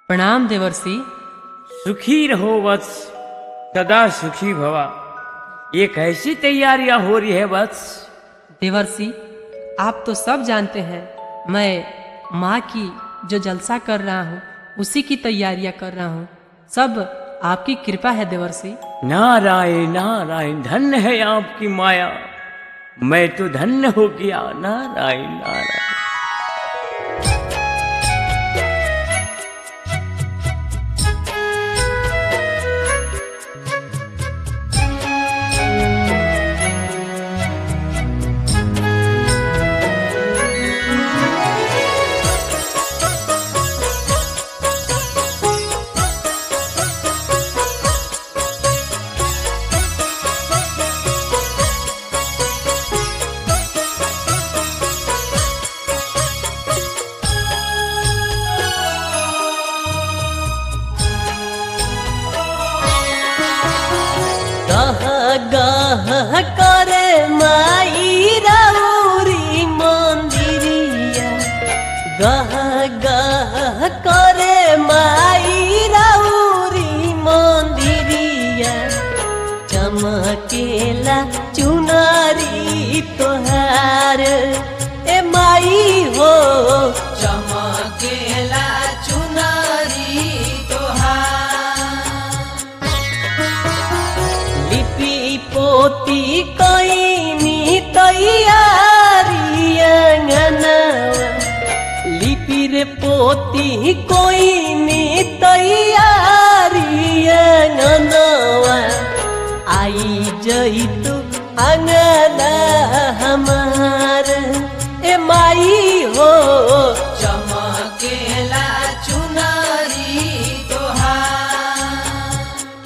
प्रणाम देवर्षि सुखी रहो वत्स सदा सुखी भवा ये कैसी तैयारियां हो रही है वत्स देवर्षि आप तो सब जानते हैं मैं माँ की जो जलसा कर रहा हूँ उसी की तैयारियां कर रहा हूँ सब आपकी कृपा है देवर्षि नारायण नारायण धन्य है आपकी माया मैं तो धन्य हो गया नारायण नारायण गह गह करे माई राउरी मंदिरिया गह गह करे माई राउरी मंदिरिया चमकेला चुनारी तोहार ए माई हो चमकेला चुनारी तोहार लिपि पोती कैनी तैयारी अंगनवा लिपि रे पोती कोइनी तैयारी अंगनवा आई जइतु अंगना हमार ए माई हो चमकेला चुनारी तोहार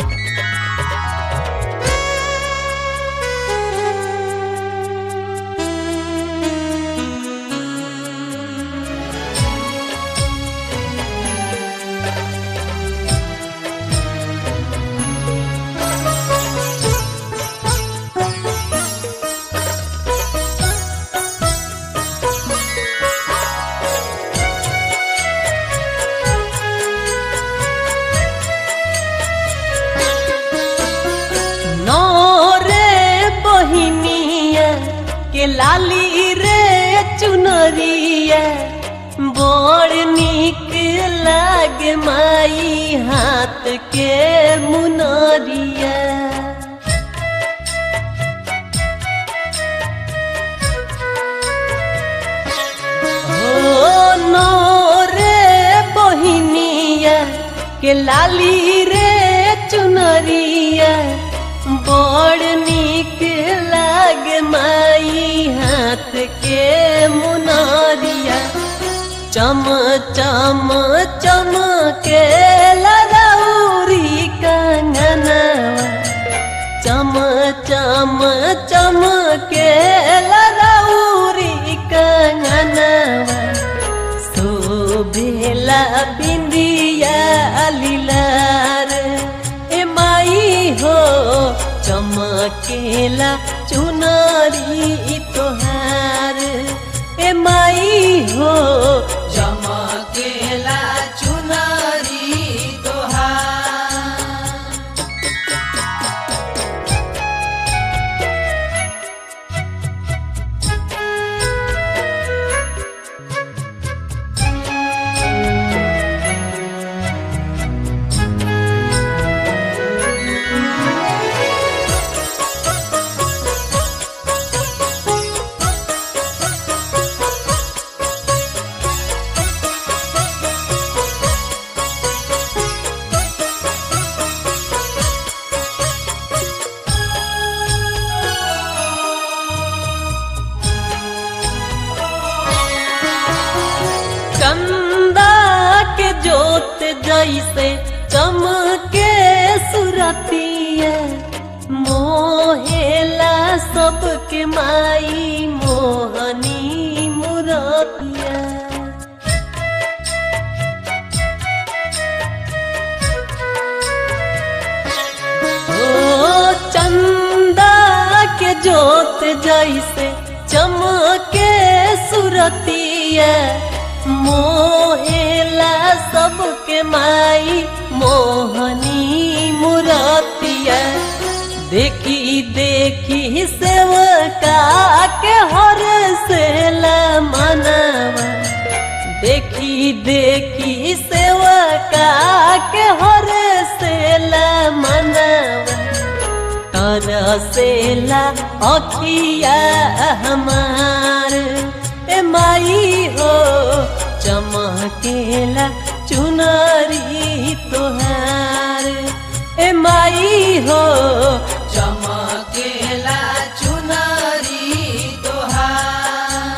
नौरे बहिनिया के लाली रे चुनरिया बड़ निक लागे माई हाथ के मुनरिया ओ नौरे बहिनिया के लाली रे चुनरिया बड़ निक लाग माई हाथ के मुनारिया चम चम चम के लरौरी कंगनवा चम चम चम के लरौरी कंगनवा शोभेला बिंदिया लीलार ए माई हो चमकेला चुनरी तोहार ए माई हो चमकेला चुनरी तोहार चंदा के जोत जैसे चमके सुरतिया मोहेला सबके माई मोहनी मुरतिया ओ चंदा के जोत जैसे चमके सुरतिया मोहेला सबके माई मोहनी मुरतिया देखी देखी सेवका के हर से मनवा देखी देखी सेवका के हर से मनवा तरसेला अखिया हमार ए माई हो चमकेला चुनरी तोहार ए माई हो चमकेला चुनरी तोहार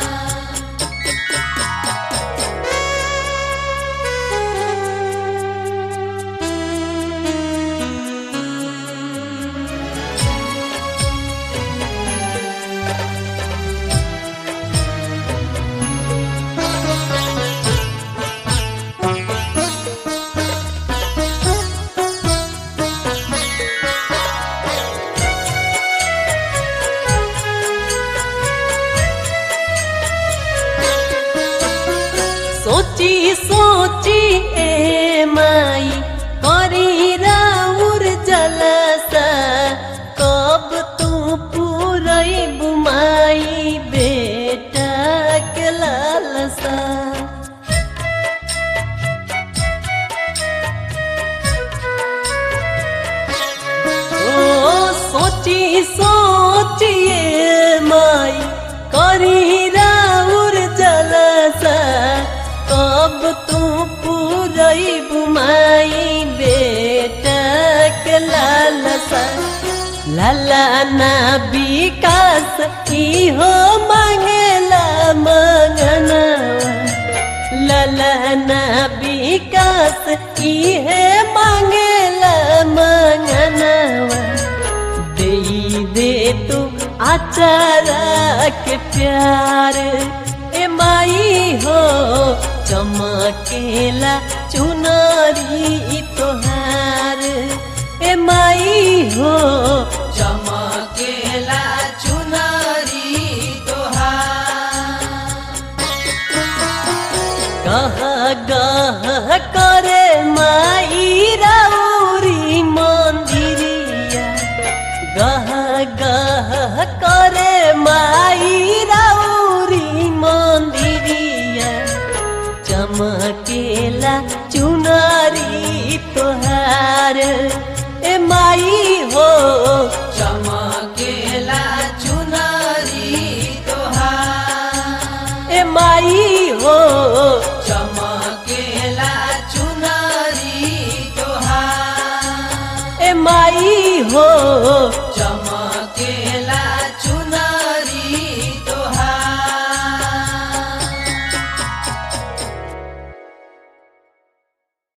सोची सोची ए माई करी राउर जलसा कब तू पूरई बुमाई बेटा के लालसा ओ सोची सोचिए माई करी राउर जलसा कब तू पूरई बुमाई बेटा के लालसा लाला ना विकास की हो मांगला मंगनवा ललना विकास इहे मांगला मंगनवा दे दे तू आचारा के प्यार ए माई हो चमकेला चुनरी तोहार ए माई हो चमकेला चुनरी तोहार गह गह करे माई राउरी मंदिरिया गह गह करे माई राउरी मंदिरिया चमकेला चुनरी तोहार ए माई हो चमकेला चुनरी तोहार ए माई हो चमकेला चुनरी तोहार ए माई हो